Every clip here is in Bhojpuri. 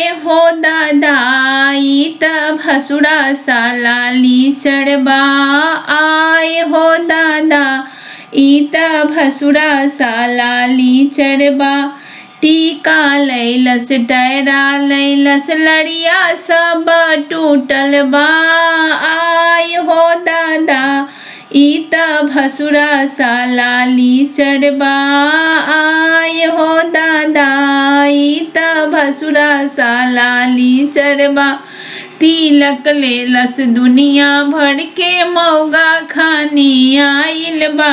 हो दादाई त भसुरा सालाली चढ़बा आए हो दादा ई त भसुरा सालाली चढ़बा टीका लैलस डैरा लैलस लड़िया सब टूटल बा आय हो दादा ई त भसुरा सालाली चढ़बा आय हो दादा ई त भसुरा सालाली चढ़बा तिलक लेलस दुनिया भर के मौगा खानी आइल बा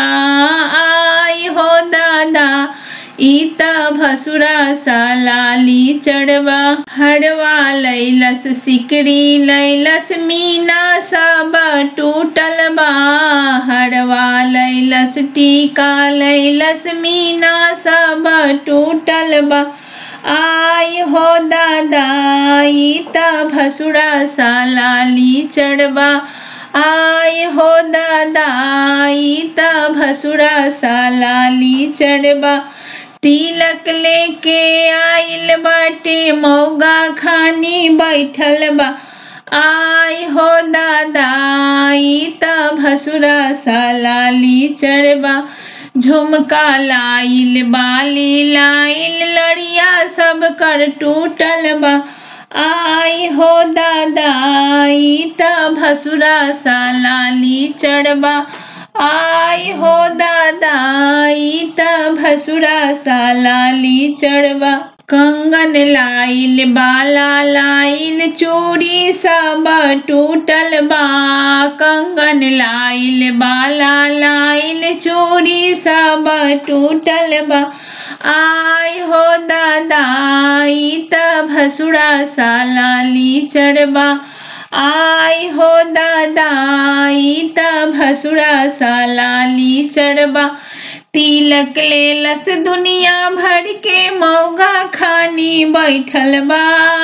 आय हो दादा ई त भसुरा सालाली चढ़बा हरवा लैलस सिकरी लैलस मीना सब टूटल बा हरवा लैलस टीका लैलस मीना सब टूटल बा आय हो दादा ई त भसुरा सालाली चढ़बा आय हो दादा ई त भसुरा सालाली चढ़बा तिलक लेके आइल बाटे मौगा खानी बैठल बा आय हो दादा ई त भसुरा सालाली चढ़बा झुमका लाइल बाली लाइल लड़िया सब कर टूटल बा आय हो दादा ई त भसुरा सालाली चढ़बा आय हो दादा ई त भसुरा सालाली चढ़बा कंगन लाइल बाला लाइल चूड़ी सब टूटल बा कंगन लाइल बाला लाइल चूड़ी सब टूटल बा आय हो दादा ई त भसुरा सालाली चढ़बा आय हो दादा ई त भसुरा सालाली चढ़बा तिलक लेलस दुनिया भर के मौगा खानी बैठल बा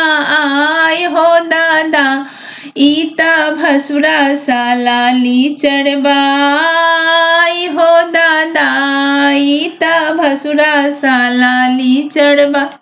आय हो दादा ई त भसुरा सालाली चढ़बा आय हो दादा ई त भसुरा सालाली चढ़बा